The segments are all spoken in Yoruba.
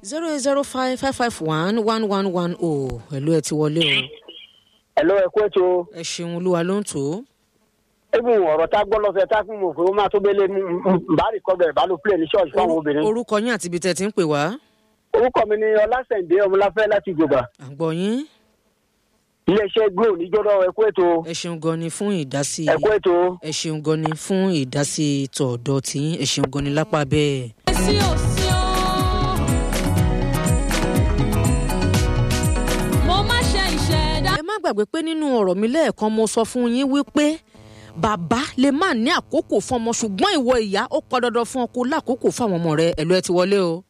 zero eight zero five five five one one one one o ẹ̀lú ẹ̀ ti wọlé o ẹ̀lọ́ ẹ̀kú ètò ẹ ṣeun olúwa ló ń tò ó. ebi ọ̀rọ̀ tá a gbọ́ lọ́sẹ̀ tá a fún mi òfin ó máa tó bẹ́lẹ̀ bá rí kọ́ bẹ̀rẹ̀ bá ló pílẹ̀ ní ṣọ́ọ̀ṣì fún àwọn obìnrin. orúkọ yín àti ibi tẹ̀ ti ń pè wá. orúkọ mi ni ọlásẹ̀ǹdé ọmọláfẹ́ láti ìjọba à ń gbọ́ yín iléeṣẹ́ glo níjọ́dọ̀ ẹ̀kú ètò ẹ ṣeun gan ni fún ìdásí ẹ̀kú ètò ẹ ṣeun gan ni fún ìdásí tọ̀ọ̀dọ̀ tí ẹ ṣeun gan ni lápá bẹ́ẹ̀. sí ò sí o. mo má ṣe ìṣẹ̀dá. ẹ má gbàgbé pé nínú ọ̀rọ̀ mi lẹ́ẹ̀kan mo sọ fún yín wípé bàbá lè má ní àkókò fún ọmọ ṣùgbọ́n ìwọ ìyá ó pọn dandan fún ọ kó lákòókò fún àwọn ọmọ rẹ ẹ̀lú ẹ ti wọlé o.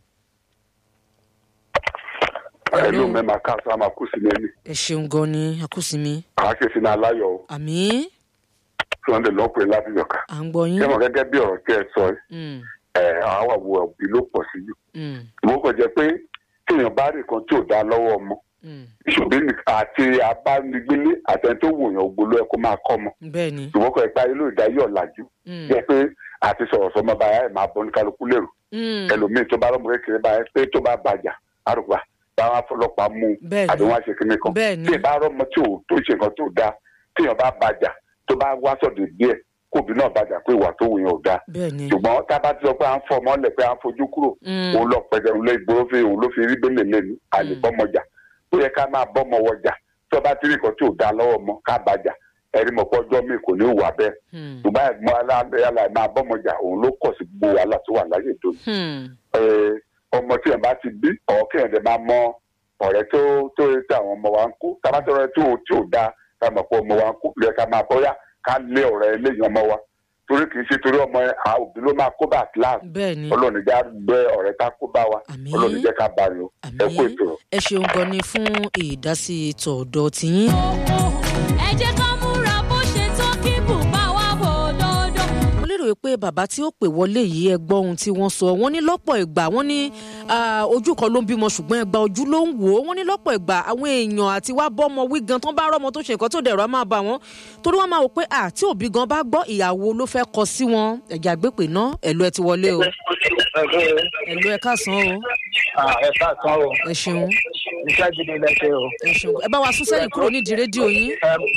ẹlò mẹ́ma ká sá máa kú sí lẹ́nu ẹ ṣeun gan ni akúsìmí àá ṣe sínú aláyọ̀ o àmì sunday lọ́pẹ́ láti yọ̀ká. à ń gbọ́ yín. kẹ́mọ̀ gẹ́gẹ́ bí ọ̀rọ̀ tí ẹ sọ Mm, ẹ̀ àwọn àwọ̀ òbí ló pọ̀ sí jù. mm, ìwọ kò jẹ́ pé téèyàn bá rí nǹkan tí ò dá lọ́wọ́ ọmọ mm. ìṣòbí àti abánigbélé àtẹni tó wòyàn ògbóló ẹ kó máa kọ́ ọmọ bẹ́ẹ̀ ni. ìwọ kò pa ilé ìdáyọ̀ ọ̀làjú Mm, jẹ́ pé àti sọ̀rọ̀ sọmọ báyà ẹ̀ máa bọ́ ní kálukú lérò mm. ẹlòmíì tó bá lọ́mọ kékeré báyà pé tó bá bàjá àrùbá táwọn afọlọ́pàá mú un Bẹ́ẹ̀ ni. àbí wọ́n á ṣe kíní kan Bẹ́ẹ̀ ni. tí ìbá rọ́mọ tí ò tó ṣe nǹkan tó dáa téèyàn bá bàjá tó bá wá sọ̀dọ̀ díẹ̀ kóbi náà bàjá pé ìwà tó wù yẹn ò dáa bẹ́ẹ̀ ni. ṣùgbọ́n tá a bá ti sọ pé à ń fọ ọmọ lẹ̀ pé à ń fojú kúrò Mm. òun lọ pẹ̀lú òun lé ìgboro fi òun ló fi rí bẹ́lẹ̀ lẹ́nu àlè bọ́mọjà ó yẹ ká máa bọ́mọ wọjà tí wọ́n bá ti rí nǹkan tí ò dáa lọ́wọ́ ọmọ ká bàjá ẹ̀rí mọ̀ pọ́jọ́ mi kò ní wà bẹ́ẹ̀ Hmm, ṣùgbọ́n ẹ̀gbọ́n aláàlá máa bọ́mọjà òun ló kọ̀ sí gbogbo wàhálà tó wà láyé tó ní hmm, eh, ọmọ tí yẹn bá ti bí ọ̀ kí yẹn dẹ̀ máa mọ ọ̀rẹ́ tó tó tí àwọn ọmọ wa ń kó tabatọ́rẹ́ tí ò tí ò dáa ká mọ̀ pé ọmọ wa ń kó lẹ́yìn ká máa bọ́yá ká lé ọ̀rẹ́ eléyìí ọmọ wa torí kì í ṣe torí ọmọ yẹn àwọn òbí ló máa kó bá kíláàsì bẹ́ẹ̀ ni. ọlọ́run já gbé ọ̀rẹ́ ká kó bá wa Àmín. ọlọ́run jẹ́ ká bá yọ ẹ kó àmì ètò. ẹ ṣeun gan ni fún ìdásí tọ̀ọ̀dọ̀ tiyín. ẹ jẹ́ ká múra bó ṣe tó kí bùbá wa bò dòdò. mo lérò pé bàbá tí ó pè wọlé yìí ẹ gbọ́ ohun tí wọ́n sọ wọ́n ní lọ́pọ̀ ìgbà wọ́n ní ah, ojú kan ló ń bímọ ṣùgbọ́n ẹgbà ojú ló ń wò ó wọ́n ní lọ́pọ̀ ìgbà àwọn èèyàn àti wá bọ́mọ wí gan tán bá rọ́mọ tó ṣe nǹkan tó dẹ̀rọ á máa bà wọ́n torí wọ́n máa wò pé à tí òbí gan bá gbọ́ ìyàwó ló fẹ́ kọ sí wọn ẹ̀jẹ̀ àgbépè náà ẹ̀lú ẹ ti wọlé o ẹ̀lú ẹ káàsán o ẹ káàsán o ẹ ṣeun iṣẹ́ gidi lẹ́sẹ̀ o. ẹ ṣeun ẹ bá wa sún sẹ́yìn kúrò nídìí rédíò yín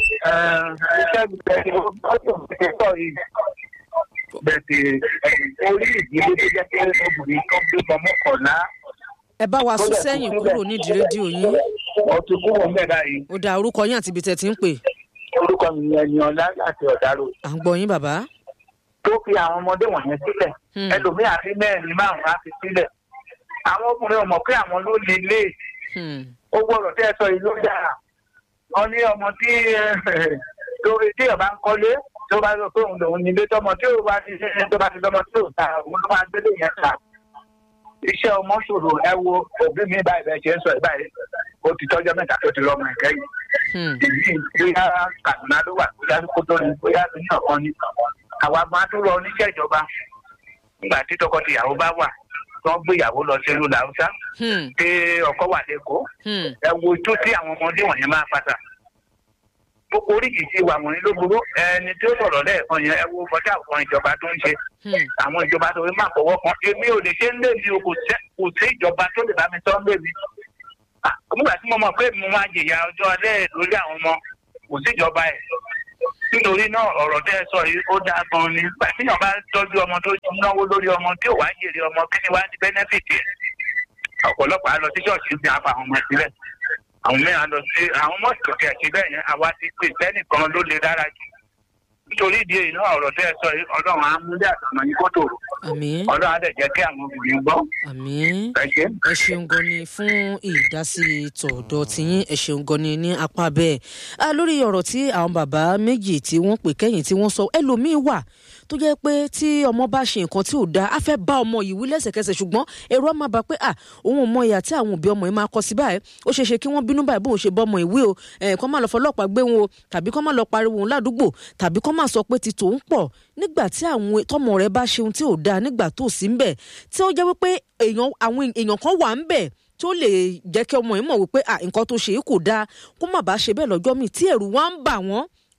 iṣẹ́ gidi lẹ́sẹ̀ o bọ́tò ti sọ yìí bẹ̀sẹ̀ orí ìdílé tó jẹ́ pé obìnrin tó gbé ọmọ kọ̀ọ̀lá ẹ bá wa sún sẹ́yìn kúrò nídìí rédíò yín ọtún kúrò mẹ́ta yìí ó dá orúkọ yín àti ibi tẹ̀ tí ń pè orúkọ mi ni ẹni ọlá láti ọ̀dàrò à ń gbọ́ yín bàbá. tó fi àwọn ọmọdé wọ̀nyẹn sílẹ̀ Hmm. ẹlòmíì àfi mẹ́rin márùn-ún á fi sílẹ̀ àwọn ọkùnrin ọmọ pé àwọn ló le lé Hmm. ó gbọ́dọ̀ tẹ́ ẹ sọ yìí ló dára wọn ní ọmọ tí torí tí ọba ń kọ́lé tó bá lọ pé òun lòun nílé tọmọ tí ò bá ti ṣe tó bá ti lọmọ tí ò ta òun ló máa gbélé yẹn ta iṣẹ́ ọmọ ṣòro ẹ wo òbí mi báyìí bẹ́ẹ̀ ṣe ń sọ ẹ̀ báyìí ó ti tọ́jọ́ mẹ́ta tó ti lọ́mọ ẹ̀kẹ́ yìí Hmm. ìlú bóyá kàdúná ló wà bóyá kótó ni bóyá ní ọ̀kan ni àwa máa tún lọ oníṣẹ́ ìjọba nígbà tí tọkọtìyàwó bá wà tó ń gbéyàwó lọ sí ìlú làwùsá Hmm. pé ọkọ wà lẹ́kọ̀ọ́ Hmm. ẹ wo ojú tí àwọn ọmọdé wọ̀nyẹn máa pàtà gbogbo oríṣiríṣi ìwà wọ̀nyí ló burú ẹni tí ó sọ̀rọ̀ lẹ́ẹ̀kan yẹn ẹ wo bọ́dá àwọn ìjọba tó ń ṣe Hmm. àwọn ìjọba tó ń máa fọwọ́ kan èmi ò lè ṣe ń lé mi o kò sẹ́- kò sí ìjọba tó lè bá mi sọ ń lé mi Ah, nígbà tí mo mọ̀ pé mo máa jìyà ọjọ́ alẹ́ lórí àwọn ọmọ kò sí ìjọba ẹ̀ nítorí náà ọ̀rọ̀ tẹ́ ẹ sọ yìí ó dáa gan ni nígbà tí yàn bá tọ́jú ọmọ tó náwó lórí ọmọ tí ò wá jèrè ọmọ kí ni wá ní bẹ́nẹ́fìtì ẹ̀ ọ̀pọ̀lọpọ̀ á lọ sí ṣọ́ọ̀ṣì ní apá àwọn ọmọ ẹ̀ sílẹ̀ àwọn mẹ́rin á lọ sí àwọn ọmọ ìtòkè ẹ̀ síbẹ̀ yẹn àwa ti pè sẹ́nìkan ló le dára jù nítorí ìdí èyí náà ọ̀rọ̀ tẹ́ ẹ sọ yìí ọlọ́run á múlẹ̀ àtọ̀nà yín kó tòrò àmín ọlọ́run á dẹ̀ jẹ́ kí àwọn obìnrin gbọ́ àmín ẹ ṣe. ẹ ṣeun gan ni fún ìdásí tọ̀dọ̀ tiyín ẹ ṣeun gan ni ní apá bẹ́ẹ̀ a lórí ọ̀rọ̀ tí àwọn bàbá méjì tí wọ́n pè kẹ́yìn tí wọ́n sọ ẹlòmíín wà tó jẹ́ pé tí ọmọ bá ṣe nǹkan tí ò dáa á fẹ́ bá ọmọ yìí wí lẹ́sẹ̀kẹsẹ̀ ṣùgbọ́n èrò á máa bá pé à òun ò mọ ìyà tí àwọn òbí ọmọ yìí máa kọ sí báyìí ó ṣeé ṣe kí wọ́n bínú báyìí bóun ṣe bọ́ ọmọ ìwé o ẹ̀ kọ́ máa lọ fọlọ́pàá gbé wọn o tàbí kọ́ máa lọ pariwo òun ládùúgbò tàbí kọ́ máa sọ pé ti tòun pọ̀ nígbà tí àwọn tọmọ rẹ bá ṣe ohun tí ò dáa nígbà tó sí ń bẹ̀ tí ó jẹ́ wípé èèyàn àwọn èèyàn kan wà ń bẹ̀ tó lè jẹ́ kí ọmọ yìí mọ̀ wípé à nǹkan tó ṣe é kò dáa kó má bàa ṣe bẹ́ẹ̀ lọ́jọ́ míì tí ẹ̀rù wá ń bà wọ́n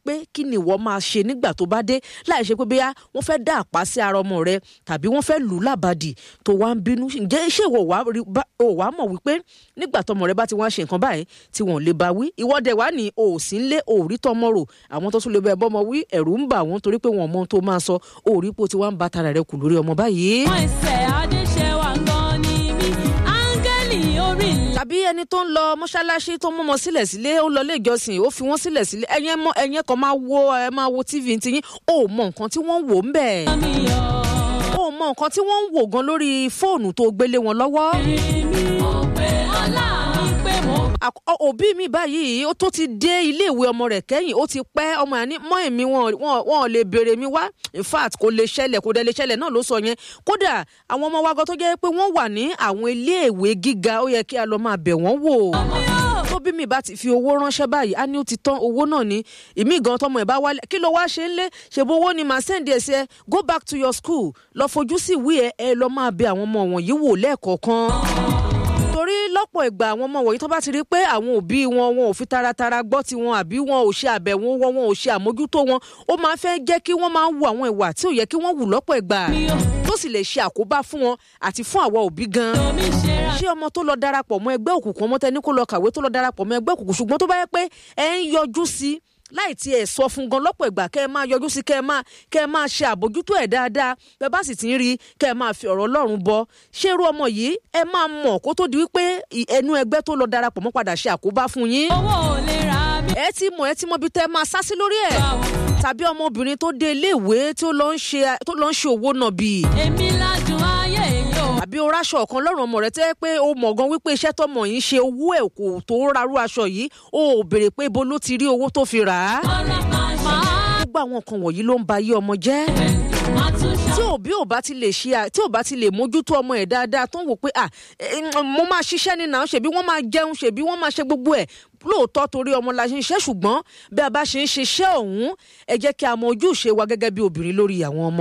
pé kí ni ìwọ máa ṣe nígbà tó bá dé láì ṣe pé bóyá wọ́n fẹ́ dá àpá sí ara ọmọ rẹ tàbí wọ́n fẹ́ lù ú làbàdì tó wá ń bínú ǹjẹ́ ṣé ìwọ wàá rí- bá- ò wàá mọ̀ wípé nígbà tọmọ rẹ bá ti wá ṣe nǹkan báyìí tí wọ́n lè bá wí ìwọ́dẹ̀ wá ní o ò sí ń lé o ò rí tọmọ rò àwọn tó tún lè bẹ bọ́mọ wí ẹ̀rù ń bà wọ́n torí pé wọ́n mọ ohun tó máa sọ o ò rí pé o ti wá ń ba tara rẹ kù lórí ọmọ báyìí. Wọ́n ẹsẹ̀ Adéṣẹ́wà gan ni mí. Áńgẹ́lì orí ilẹ̀. tàbí ẹni tó ń lọ mọ́ṣáláṣí tó mú ọmọ sílẹ̀ sílé ó lọ ilé ìjọsìn ó fi wọ́n sílẹ̀ sílé ẹ̀yẹn mọ́ ẹ̀yẹn kan máa wo ẹ máa wo tv ti yín ó mọ nǹkan tí wọ́n ń wò ń bẹ̀ mi yọ̀. ó mọ nǹkan tí wọ́n ń wò gan lórí fóònù tó gbélé wọn lọ́wọ́. mi ò pé ọlá mi pé mo Àk- ọ- òbí mi báyìí ó tó ti dé iléèwé ọmọ rẹ̀ kẹ́yìn ó ti pẹ́ ọmọ yẹn ní mọ́ èmi wọn wọn- wọn ò lè béèrè mi wá in fact kò lè ṣẹlẹ̀ kò dẹ̀ lè ṣẹlẹ̀ náà ló sọ yẹn kódà àwọn ọmọ wa gan tó jẹ́ pé wọ́n wà ní àwọn iléèwé gíga ó yẹ kí a lọ máa bẹ̀ wọ́n wò tó bí mi bá ti fi owó ránṣẹ́ báyìí á ní ó ti tán owó náà ní ìmí gan tọmọ ẹ̀ bá wálé kí ló wá ṣe ń lé ṣèbó owó ni màá sẹ́ǹdì ẹ̀ sí ẹ go back to your school lọ fojú sí ìwé ẹ ẹ lọ máa bẹ àwọn ọmọ wọ̀nyí wò lẹ́ẹ̀kọ̀ọ̀kan torí lọ́pọ̀ ìgbà àwọn ọmọ wọ̀nyí tó bá ti rí pé àwọn òbí wọn wọn ò fi taratara gbọ́ tiwọn àbí wọn ò ṣe àbẹ̀wò wọn wọn ò ṣe àmójútó wọn ó máa fẹ́ jẹ́ kí wọ́n máa wu àwọn ìwà tí ò yẹ kí wọ́n wù lọ́pọ̀ ìgbà tó sì lè ṣe àkóbá fún wọn àti fún àwa òbí gan mi ṣe ra. ṣé ọmọ tó lọ darapọ̀ mọ́ ẹgbẹ́ òkùnkùn ọmọ tẹni kó lọ kàwé tó lọ darapọ̀ mọ́ ẹgbẹ́ òkùnkùn ṣùgbọ́n tó bá yẹ pé ẹ ń yọjú sí láì tiẹ̀ sọ fún gan lọ́pọ̀ ìgbà kẹ́ ẹ máa yọjú sí kẹ́ ẹ máa kẹ́ ẹ máa ṣe àbójútó ẹ̀ dáadáa bẹ́ẹ̀ bá sì ti ń rí i kẹ́ ẹ máa fi ọ̀rọ̀ ọlọ́run bọ ṣé irú ọmọ yìí ẹ máa mọ̀ kó tó di wípé ì- ẹnu ẹgbẹ́ tó lọ darapọ̀ mọ́ padà ṣe àkóbá fún yín owó ò lè ra mi. ẹ ti mọ̀ ẹ ti mọ̀ bí tẹ́ ẹ máa sá sí lórí ẹ̀ tàbí ọmọbìnrin tó dé iléèwé tó lọ ń ṣe tó lọ ń ṣe òwò nàbì èmi ládùn ayé yìí o. àbí o ráṣọ ọ̀kan lọ́rùn ọmọ rẹ tẹ́ pé o mọ̀ gan wípé iṣẹ́ tọmọ yìí ṣe owó ẹ̀ kò tó rarú aṣọ yìí o ò béèrè pé ibo ló ti rí owó tó fi rà á. ọlọ́pàá máa gbogbo àwọn nǹkan wọ̀nyí ló ń ba ayé ọmọ jẹ́. máa tún ṣe. tí òbí ò bá ti lè ṣe à- tí ò bá ti lè mójútó ọmọ ẹ̀ dáadáa tó ń wò pé à ẹ, ẹ, mo máa ṣiṣẹ́ ní náà ṣèbí wọ́n máa jẹun ṣèbí wọ́n máa ṣe gbogbo ẹ̀ lóòótọ́ torí ọmọ la ṣe ń ṣiṣẹ́ ṣùgbọ́n bí a bá ṣe ń ṣiṣẹ́ ọ̀hún ẹ jẹ́ kí a mọ ojúṣe wa gẹ́gẹ́ bí obìnrin lórí àwọn ọmọ